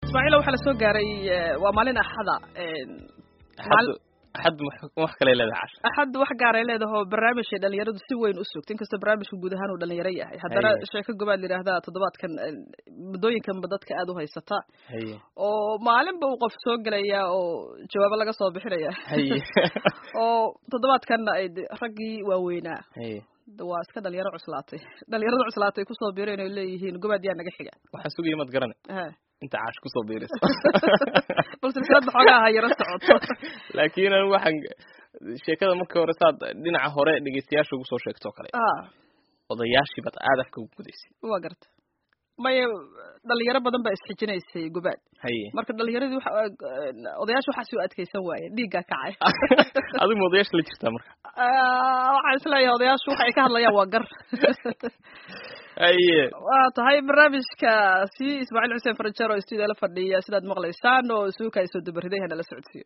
ismaaciil waxaa la soo gaaray waa maalin axada axad wax kale leedahay casha axad wax gaaray leedaho barnaamijay dhalinyaradu si weyn u sugta inkastoo barnaamijka guud ahaan uu dhalinyaro yahay haddana sheeko gobaad layidhaahdaa toddobaadkan muddooyinkanba dadka aada u haysata oo maalinba uu qof soo gelaya oo jawaabo laga soo bixinaya oo toddobaadkanna ay raggii waaweynaa waa iska dhalinyaro cuslaatay dhalinyarada cuslaatay kusoo biireen oy leeyihiin gobaad yaa naga xiga waxaan sugaya maad garane inta caash kusoo biiriso bal silsilada xoogaa ha yaro socoto laakiin anigu waxaan sheekada markii hore saad dhinaca hore dhegeystayaasha ugu soo sheegtoo kale odayaashii baad aada afka ugu gudaysay waa garta maya dhalinyaro badan baa isxijinaysay gobaad haye marka dhalinyaradii waxa odayaasha waxaa soo adkeysan waaye dhiiggaa kacay adigu ma odayaasha la jirtaa marka waxaan isleeyahay odayaashu waxa ay ka hadlayaan waa gar haye waa tahay barnaamijkaasi ismaaciil xuseen farajero oo stuudio la fadhiya sidaad maqlaysaan oo suuka ay soo dabariday hana la socodsiiyo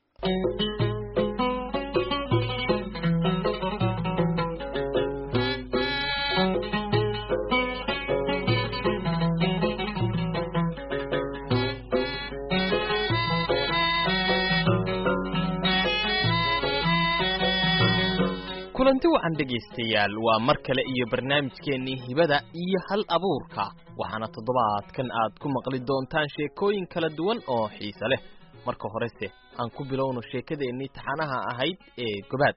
kulanti wacan dhegaystayaal waa mar kale iyo barnaamijkeennii hibada iyo hal abuurka waxaana toddobaadkan aad ku maqli doontaan sheekooyin kala duwan oo xiise leh marka horese aan ku bilowno sheekadeennii taxanaha ahayd ee gobaad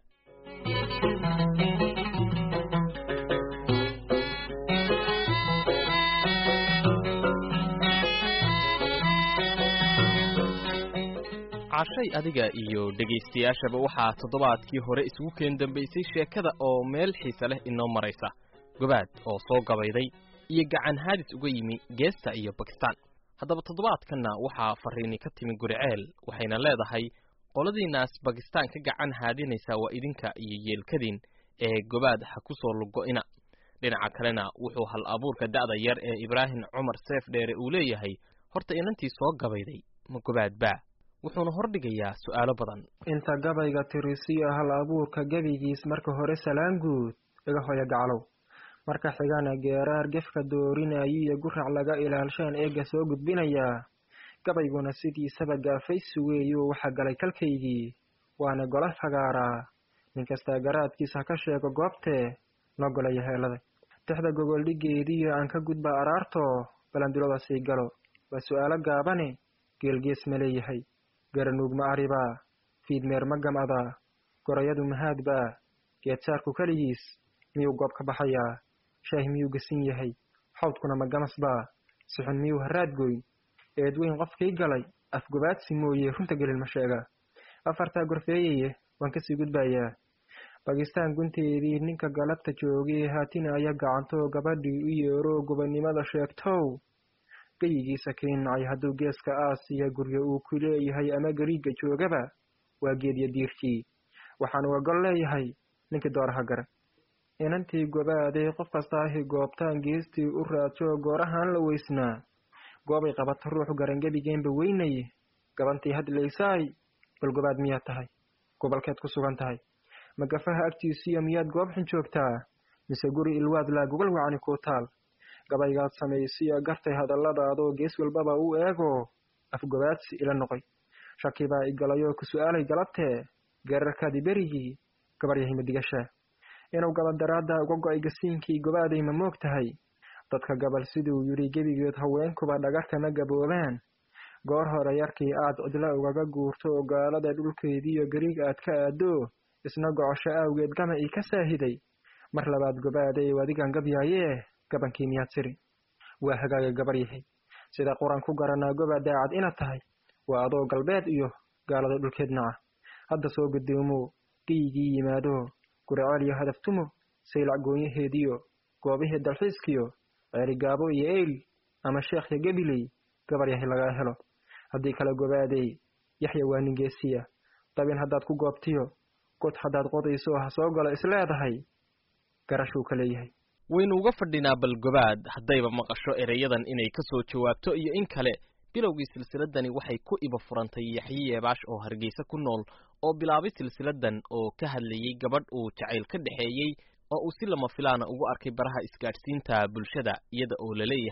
cashay adiga iyo dhegaystayaashaba waxaa toddobaadkii hore isugu keen dambaysay sheekada oo meel xiise leh inoo maraysa gobaad oo soo gabayday iyo gacan haadis uga yimi geesta iyo bakistaan haddaba toddobaadkanna waxaa fariini ka timi guriceel waxayna leedahay qoladiinaas bakistaan ka gacan haadinaysa waa idinka iyo yeelkadiin ee gobaad ha ku soo lugo-ina dhinaca kalena wuxuu hal abuurka da'da yar ee ibraahim cumar seef dheere uu leeyahay horta inantii soo gabayday ma gobaad baa wuxuuna hordhigayaa su'aalo badan inta gabayga tirisiyo hal abuurka gebigiis marka hore salaan guud iga hoya gaclow marka xigana geeraar gefka doorinayo iyo gurac laga ilaalshaan eegga soo gudbinayaa gabayguna sidiisaba gaafaysi weeyuu waxa galay kalkaygii waana gola fagaaraa nin kastaa garaadkiis ha ka sheego goobtee noo golaya heelada tixda gogoldhigeediyo aan ka gudba araarto balandulada sii galo waa su'aalo gaabane geelgees ma leeyahay garanuug ma aribaa fiidmeer ma gamadaa gorayadu mahaadbaa geedsaarku keligiis miyuu goob ka baxayaa shaah miyuu gasin yahay xawdkuna ma gamasbaa sixun miyuu haraadgoyn eedweyn qofkii galay afgobaadsi mooye runta gelin ma sheegaa afartaa gorfeeyaye waan kasii gudbayaa bakistaan gunteedii ninka galabta joogay haatina aya gacantoo gabadhii u yeeroo gobannimada sheegtow geyigiisa keenacay hadduu geeska aasiya guryo uu ku leeyahay ama gariigga joogaba waa geedya diirkii waxaan uga gol leeyahay ninkii dooraha gara inantii gobaadee qof kastaahi goobtaan geestii u raadso goorahaan la weysnaa goobay qabata ruuxu garangebigeenba weynaye gabantii hadlaysaay bal gobaad miyaad tahay gobolkeed ku sugan tahay magafaha agtiisiyo miyaad goob xun joogtaa mise guri ilwaad laa gogol wacani kuu taal gabaygaad samaysiyo gartay hadalladaadoo gees walbaba u eego afgobaadsi ila noqoy shaki baa igalayoo ku su'aalay galabtee geerarkaadii berigii gabar yahay madigashaa inuu gabadaraadda uga go'ay gasiinkii gobaaday ma moog tahay dadka gabal siduu yidhi gebigeed haweenkuba dhagarta ma gaboobaan goor hore yarkii aad cidla ugaga guurto oo gaalada dhulkeediiyo gariig aad ka aado isna gocosho awgeed gama ii ka saahiday mar labaad gobaaday adigan gabyaayee gabankii miyaad siri waa hagaaga gabar yahay sida quran ku garanaa goba daacad inaad tahay waa adoo galbeed iyo gaalada dhulkeed naca hadda soo gudoomo geyigii yimaado guriceel iyo hadaftumo saylac goonyaheediyo goobihii dalxiiskiyo ceerigaabo iyo eyl ama sheekhya gebiley gabar yahay lagaa helo haddii kala gobaadey yaxya waa ningeesiya dabin haddaad ku goobtiyo god haddaad qodayso ha soo galo isleedahay garashuu ka leeyahay waynu uga fadhinaa bal gobaad haddayba maqasho ereyadan inay ka soo jawaabto iyo in kale bilowgii silsiladani waxay ku iba furantay yaxye yeebaash oo hargeysa ku nool oo bilaabay silsiladan oo ka hadlayey gabadh uu jacayl ka dhexeeyey oo uu si lama filaana ugu arkay baraha isgaadhsiinta bulshada iyada oo la leeyahay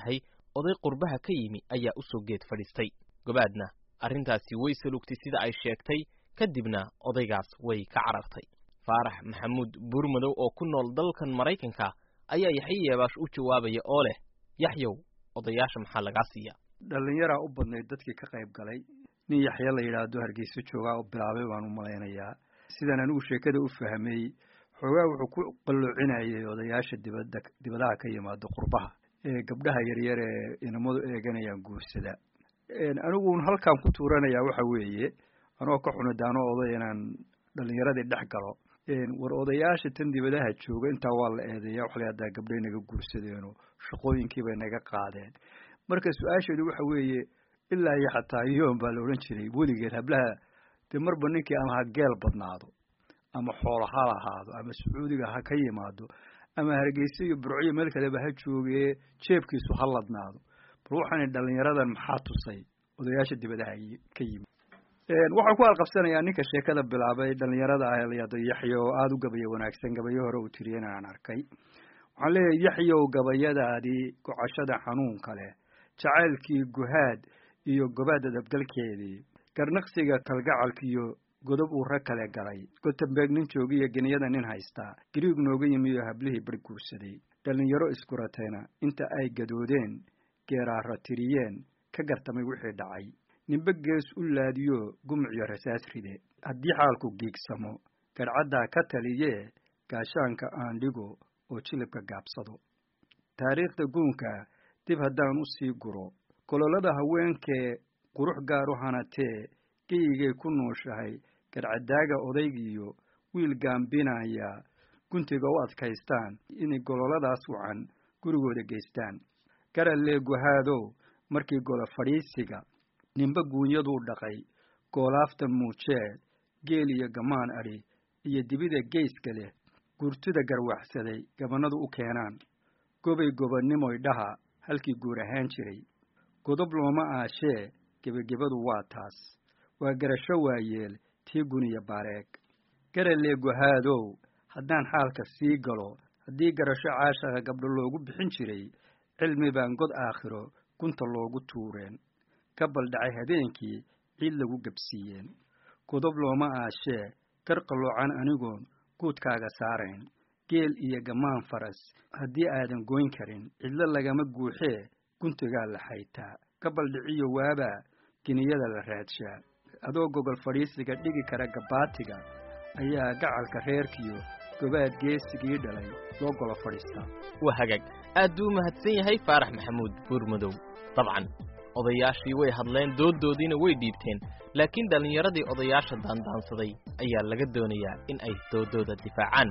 oday qurbaha ka yimi ayaa u soo geed fadhiistay gobaadna arrintaasi way salugtay sida ay sheegtay kadibna odaygaas way ka carartay faarax maxamuud buurmadow oo ku nool dalkan maraykanka ayaa yaxye yeebaash u jawaabaya oo leh yaxyow odayaasha maxaa lagaa siiya dhallinyaraa u badnayd dadkii ka qayb galay nin yaxya la yidhaahdo hargeyso joogaa oo bilaabay baan u malaynayaa sidaan anigu sheekada u fahmay xoogaa wuxuu ku qalloocinayay odayaasha dibadda dibadaha ka yimaado qurbaha ee gabdhaha yaryar ee inamadu eeganayaan guursada aniguun halkaan ku tuuranayaa waxa weeye anoo ka xunidaano oday inaan dhallinyaradii dhex galo war odayaasha tan dibadaha jooga intaa waa la eedeeya waxa la haddaa gabdhay naga guursadeeno shaqooyinkii bay naga qaadeen marka su-aasheedu waxa weeye ilaa iyo xataa yoon baa la odhan jiray weligeed hablaha dee marba ninkii ama ha geel badnaado ama xoolo ha lahaado ama sacuudiga ha ka yimaado ama hargeysa iyo burciyo meel kaleba ha joogee jeebkiisu ha ladnaado bal waxaana dhalinyaradan maxaa tusay odayaasha dibadaha ka yimid waxaan ku alqabsanayaa ninka sheekada bilaabay dhalinyarada ah layado yaxya oo aada u gabaya wanaagsan gabayo hore uu tiriyana aan arkay waxaan leeyahay yaxyow gabayadaadii gocashada xanuunka leh jacaylkii guhaad iyo gobaad adabgalkeedii garnaqsiga kalgacalkiiyo godob uu rag kale galay gotembeeg nin joogiyo geniyada nin haystaa gariig nooga yimi oo hablihii bar guursaday dhallinyaro iskuratayna inta ay gadoodeen geeraara tiriyeen ka gartamay wixii dhacay ninbe gees u laadiyo gumuciyo rasaas ride haddii xaalku giigsamo garcaddaa ka taliyee gaashaanka aan dhigo oo jilibka gaabsado taariikhda guunka dib haddaan u sii guro gololada haweenkee qurux gaar u hanatee geyigay ku nooshahay garcadaaga odaygiiyo wiil gaambinaya guntiga u adkaystaan inay gololadaas wacan gurigooda geystaan garalee guhaadow markii golo fadhiisiga ninba guunyaduu dhaqay goolaaftan muujee geel iyo gamaan adhi iyo dibida geyska leh gurtida garwaxsaday gabanadu u keenaan gobay gobannimoy dhaha halkii guur ahaan jiray godob looma aashee gebagebadu waa taas waa garasho waayeel tii guniya baareeg garalee guhaadow haddaan xaalka sii galo haddii garasho caashaqa gabdho loogu bixin jiray cilmi baan god aakhiro gunta loogu tuureen ka baldhacay habeenkii ciid lagu gebsiiyeen godob looma aashee gar qalloocan anigoon guudkaaga saarayn geel iyo gamaan faras haddii aadan goyn karin cidlo lagama guuxee guntigaa la xaytaa ka baldhiciyo waabaa geniyada la raadshaa adoo gogol fadhiisiga dhigi kara gabaatiga ayaa gacalka reerkiyo gobaad geesigii dhalay loo golo fadhiistaa waa hagaag aad buu u mahadsan yahay faarax maxamuud buurmadow dabcan odayaashii way hadleen dooddoodiina way dhiibteen laakiin dhallinyaradii odayaasha daandaansaday ayaa laga doonayaa in ay dooddooda difaacaan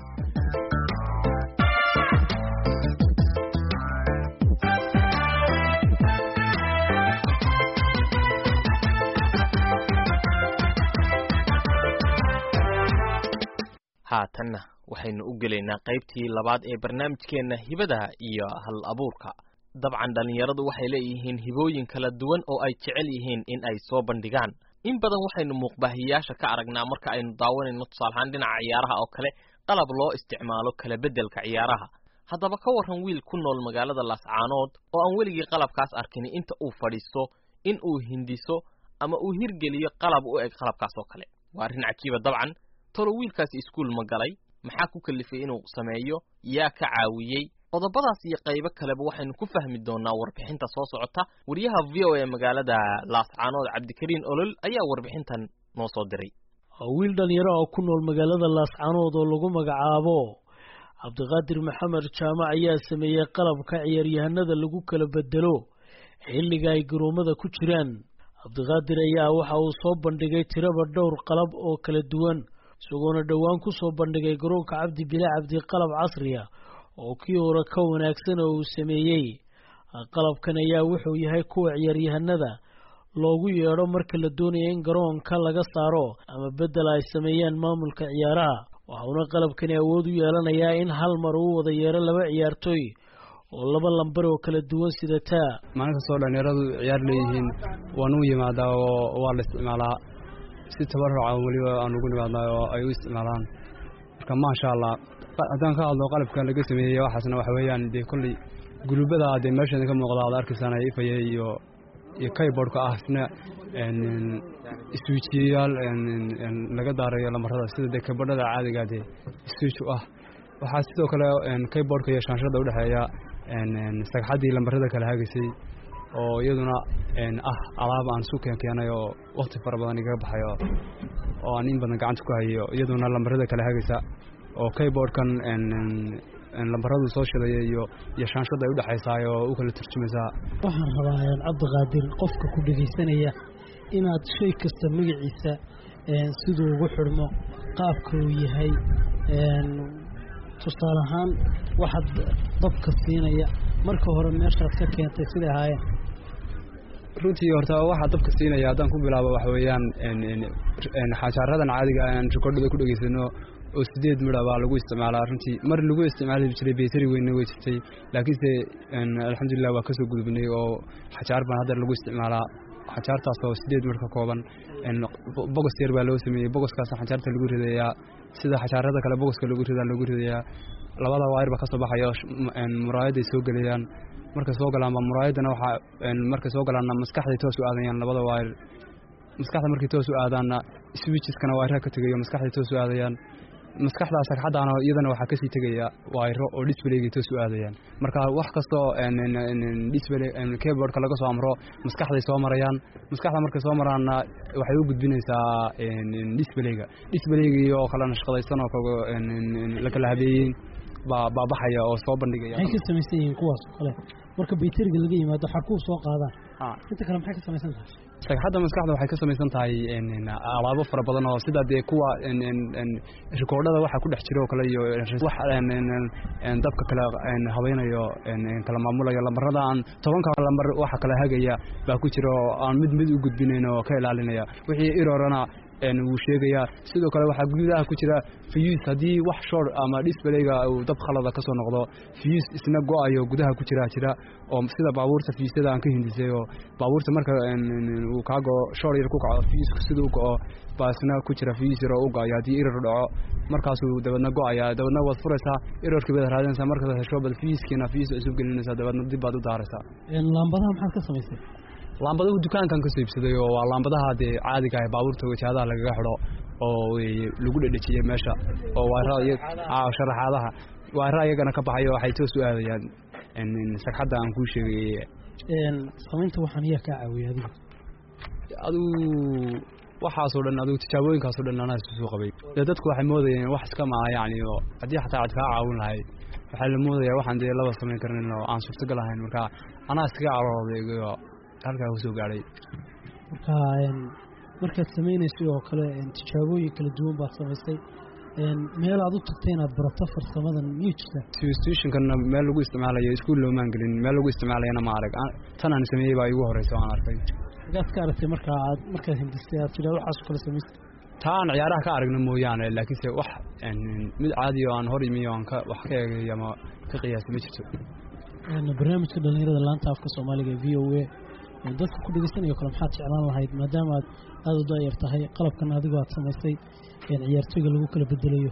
haatanna waxaynu u gelaynaa qaybtii labaad ee barnaamijkeenna hibada iyo hal abuurka dabcan dhallinyaradu waxay leeyihiin hibooyin kala duwan oo ay jecel yihiin in ay soo bandhigaan in badan waxaynu muuqbaahiyayaasha ka aragnaa marka aynu daawanayno tusaalahaan dhinaca ciyaaraha oo kale qalab loo isticmaalo kala beddelka ciyaaraha haddaba ka warran wiil ku nool magaalada laascaanood oo aan weligii qalabkaas arkin inta uu fadhiisto in uu hindiso ama uu hirgeliyo qalab u eg qalabkaas oo kale waa arrin cajiiba dabcan tolo wiilkaasi iskuul ma galay maxaa ku kalifay inuu sameeyo yaa ka caawiyey qodobadaas iyo qaybo kaleba waxaynu ku fahmi doonaa warbixinta soo socota wariyaha v o e magaalada laascaanood cabdikariin olol ayaa warbixintan noo soo diray wiil dhalinyaro oo ku nool magaalada laascaanood oo lagu magacaabo cabdiqaadir maxamed jaamac ayaa sameeyey qalabka ciyaaryahanada lagu kala bedelo xilliga ay garoomada ku jiraan cabdiqaadir ayaa waxa uu soo bandhigay tiraba dhowr qalab oo kala duwan isagoona dhowaan ku soo bandhigay garoonka cabdi bile cabdi qalab casriya oo kii hore ka wanaagsan oo uu sameeyey qalabkan ayaa wuxuu yahay kuwa ciyaaryahanada loogu yeedho marka la doonaya in garoonka laga saaro ama beddel ay sameeyaan maamulka ciyaaraha waxauna qalabkani awood u yeelanayaa in hal mar uu wada yeedho laba ciyaartooy oo laba lambar oo kala duwan sidataa maalin kastoo dhallinyaradu ciyaar leeyihiin waan u yimaadaa oo waa la isticmaalaa si tabaruca weliba aan ugu nimaadnaa oo ay u isticmaalaan marka maasha allah haddaan ka hadlo qalabkan laga sameeyey waxaasna waxa weeyaan dee kolley gulubada dee meesheeda ka muuqda aad arkaysaan ifaya iyo iyo kayboardhka ah isna iswiijiyayaal laga daarayo lamarada sida dee kaybadhada caadiga dee iswiij u ah waxaa sidoo kale kayboardhka iyo shaanshada udhexeeya sagxaddii lambarada kala hagaysay oo iyaduna ah alaab aan isu keenkeenay oo wakti fara badan igaga baxayo oo aan in badan gacanta ku hayo iyaduna lambarada kala hagaysa oo kayboardhkan lambaradu soo shidaya iyo iyo shaanshada ay udhexaysaay oo u kala turjumaysaa waxaan rabaa cabdiqaadir qofka ku dhegaysanaya inaad shay kasta magaciisa siduu ugu xidhmo qaabka uu yahay tusaale ahaan waxaad dabka siinaya marka hore meeshaad ka keentay siday ahaayeen runtii horta waxaa dabka siinaya haddaan ku bilaabo waxa weeyaan xajaaradan caadiga aan rikoordhada ku dhegaysano oo sideed midha baa lagu isticmaalaa runtii mar lagu isticmaali jiray baytari weynna way jirtay laakiinse alxamdulilah waa kasoo gudubnay oo xajaar baan hadda lagu isticmaalaa xajaartaas oo sideed midh ka kooban bogos yar baa loo sameeyey bogoskaas xajaarta lagu ridayaa sida xajaarada kale bogoska lagu ridaa lagu ridayaa labada waayir baa kasoo baxaya muraayaday soo gelayaan markay soo galaanba muraayaddana waxaa markay soo galaanna maskaxday toos u aadayaan labada waayir maskaxda markay toos u aadaanna swiijiskana waayiraha ka tegayo maskaxday toos u aadayaan maskaxdaa sagxaddaana iyadana waxaa kasii tegaya waayro oo disbaleygay toos u aadayaan marka wax kastoo disbale keyboardka laga soo amro maskaxday soo marayaan maskaxda markay soo maraanna waxay u gudbinaysaa disbaleyga disbaleygi oo kala nashqadaysan oo la kala habeeyey baa baabaxaya oo soo bandhigaya maxay ka samaysan yihiin kuwaas oo kale marka bayteriga laga yimaado xarkuu soo qaadaan inta kale maxay ka samaysan tahay sagxadda maskaxda waxay ka samaysan tahay alaabo fara badan oo sida dee kuwa rikoordhada waxa ku dhex jira oo kale iyo wax dabka kale habaynayo kala maamulayo lambarada aan tobanka lambar waxa kala hagaya baa ku jira oo aan mid mid u gudbinayn oo ka ilaalinaya wixii irorana wuu sheegayaa sidoo kale waxaa gudaha ku jira fiyuus haddii wax shor ama disbaleyga uu dab khalada ka soo noqdo fiyuus isna go-ayo gudaha ku jira jira oo sida baabuurta fiyuusyada aan ka hindisay oo baabuurta marka uu kaa go shor yar ku kaco fiyuuska sida u go-o baa isna ku jira fiyuus yar oo u go-ayo haddii irar dhaco markaasuu dabadna go-aya dabadna waad furaysaa irarkii baad raadinaysaa markaad hesho bad fiyuuskiina fiyuus cusub gelinaysaa dabadna dib baad u daaraysaa laambadaha maxaad ka samaysay laambadahu dukaankan kasoo iibsaday oo waa laambadaha dee caadiga ah baabuurta wajahadaha lagaga xidho oo lagu dhedhejiyey meesha oo sharaxaadaha waara iyagana ka baxayo waxay toos u aadayaan sagxadda aan kuu sheegay samaynta waxaan ayaa kaa caawiyay adiga adigu waxaasoo dhan adigu tijaabooyinkaasoo dhan anaa isu soo qabay dee dadku waxay moodayeen wax iska maa yacni oo haddii xataa cad kaa caawin lahayd waxaa la moodayaa waxaan dee laba samayn karnin oo aan suurtagal ahayn marka anaa iskaga carooday halkaa kusoo gaadhay marka markaad samaynaysay oo kale tijaabooyin kala duwan baad samaysay meel aad u tagtay inaad barato farsamadan miyuu jirta stationkana meel lagu isticmaalayo iskuul loomaan gelin meel lagu isticmaalayana ma arag tan aan sameeyey baa igu horeysa aan arkay markaad ka aragtay marka aad markaad hindistay aad tidhaa waxaas kale samaysay taa aan ciyaaraha ka aragna mooyaane laakiinse wax mid caadi oo aan hor imi oo aan ka wax ka eegay ama ka qiyaasay ma jirto barnaamijka dhalinyarada laanta afka soomaaliga ee v o a dadka ku dhegeysanayo kale maxaad jeclaan lahayd maadaama aad aada u daayar tahay qalabkan adigoo aad samaysay ciyaartooyga lagu kala bedelayo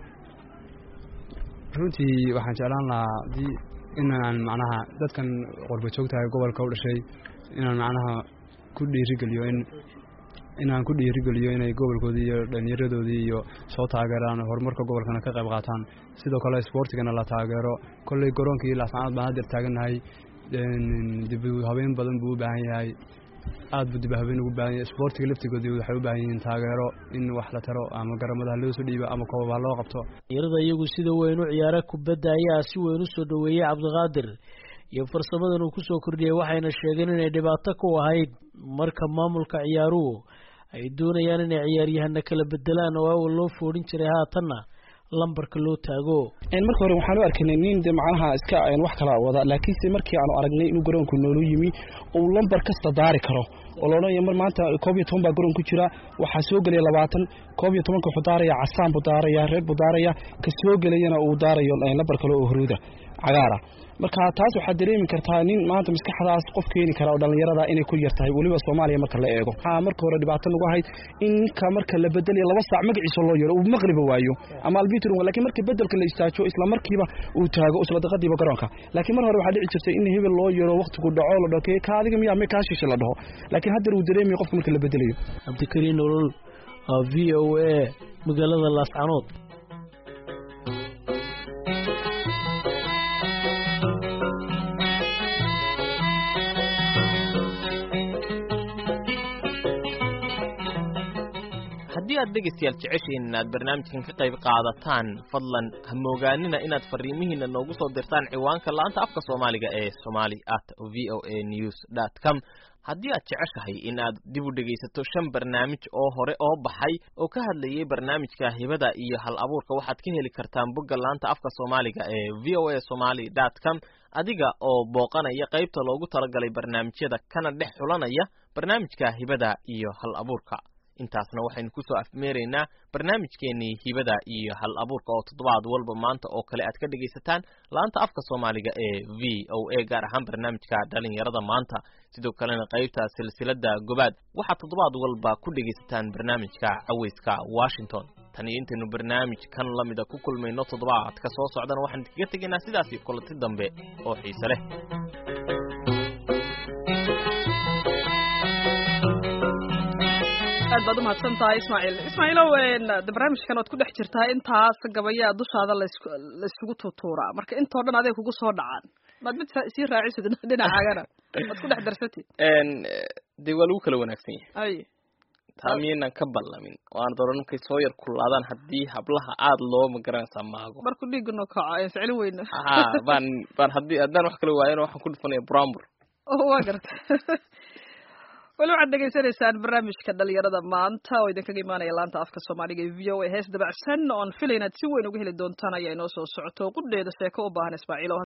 runtii waxaan jeclaan lahaa haddii inaan macnaha dadkan qorba joogtahay gobolka u dhashay inaan macnaha ku dhiirigeliyo in inaan ku dhiirigeliyo inay gobolkoodii iyo dhalinyaradoodii iyo soo taageeraan horumarka gobolkana ka qayb qaataan sidoo kale isboortigana la taageero kolley garoonkii laascanood baan haddeer taagannahay dib habeen badan buu u baahan yahay aad buu dib habeen ugu baahan yahay isboortiga laftigoodii waxay u baahan yihiin taageero in wax la taro ama garamada ha loo soo dhiibo ama koobab ha loo qabto dhalinyarada iyagu sida weyn u ciyaara kubadda ayaa si weyn u soo dhoweeyey cabdiqaadir iyo farsamadan uu kusoo kordhiyey waxayna sheegeen inay dhibaato ku ahayd marka maamulka ciyaaruhu ay doonayaan inay ciyaaryahana kala bedelaan oo awal loo foodhin jiray haatanna lambarka loo taago marka hore waxaan u arkaynay nin de macnaha iska wax kala wada laakiinse markii aanu aragnay inuu garoonku noolu yimi uu lambar kasta daari karo oo loodhanaya mar maanta koob iyo toban baa garoon ku jira waxaa soo gelaya labaatan koob iyo tobanka wuxuu daaraya casaan buu daaraya reer buu daaraya ka soo gelayana uu daarayo lambar kale oo huruuda cagaara marka taas waxaad dareemi kartaa nin maanta maskaxdaas qof keeni kara oo dhallinyarada inay ku yar tahay weliba soomaaliya marka la eego waxaa marka hore dhibaato nagu ahayd in ninka marka la bedelayo laba saac magaciisa loo yeero uu maqliba waayo ama albitr lakiin marka bedelka la istaajo isla markiiba uu taago isla daqadiiba garoonka laakiin mar hore waxaa dhici jirtay in hebel loo yeero waqtigu dhaco la dhaho ka adiga miyaa me kaa shishe la dhaho laakiin haddar uu dareemayo qofka marka la bedelayo cabdikariin nolol v o a magaalada laascanood haddii aad dhegaystayaal jeceshihiin inaad barnaamijkan ka qayb qaadataan fadlan ha moogaanina inaad fariimihiina noogu soo dirtaan ciwaanka la'aanta afka soomaaliga ee somali at v o a news dot com haddii aad jeceshahay in aad dib u dhegaysato shan barnaamij oo hore oo baxay oo ka hadlayay barnaamijka hibada iyo hal abuurka waxaad ka heli kartaan bogga laanta afka soomaaliga ee v o a somaly dot com adiga oo booqanaya qaybta loogu talagalay barnaamijyada kana dhex xulanaya barnaamijka hibada iyo hal abuurka intaasna waxaynu kusoo afmeeraynaa barnaamijkeenii hibada iyo hal abuurka oo toddobaad walba maanta oo kale aad ka dhegaysataan laanta afka soomaaliga ee v o a gaar ahaan barnaamijka dhalinyarada maanta sidoo kalena qaybta silsilada gobaad waxaad toddobaad walba ku dhegaysataan barnaamijka caweyska washington tan iyo intaynu barnaamij kan lamida ku kulmayno toddobaadka soo socdana waxaan idinkaga tegaynaa sidaasi kulanti dambe oo xiise leh aad baad umahadsan tahay ismaaciil ismaaciilow de barnaamijkan oad ku dhex jirtaa intaas gabayaa dushaada laysku laysugu tuutuuraa marka intoo dhan aday kugu soo dhacaan maad mid sii raacisid dhinacaagana waad ku dhex darsatid dee waa lagu kala wanaagsan yahay ay taa miyaynaan ka ballamin oo aan doran markay soo yar kullaadaan haddii hablaha aada loo magaranaysaa maago marku dhiigano kaco ayaan ficlin weyna ha baan baan haddii haddaan wax kala waayana waxaan ku dhufanaya brambur waa garta weli waxaad dhegaysanaysaan barnaamijka dhalinyarada maanta oo idinkaga imaanaya laanta afka soomaaliga ee v o a hees dabacsan oon filay inaad si weyn uga heli doontaan ayaa inoo soo socoto qudheeda sheeko u baahan ismaaciil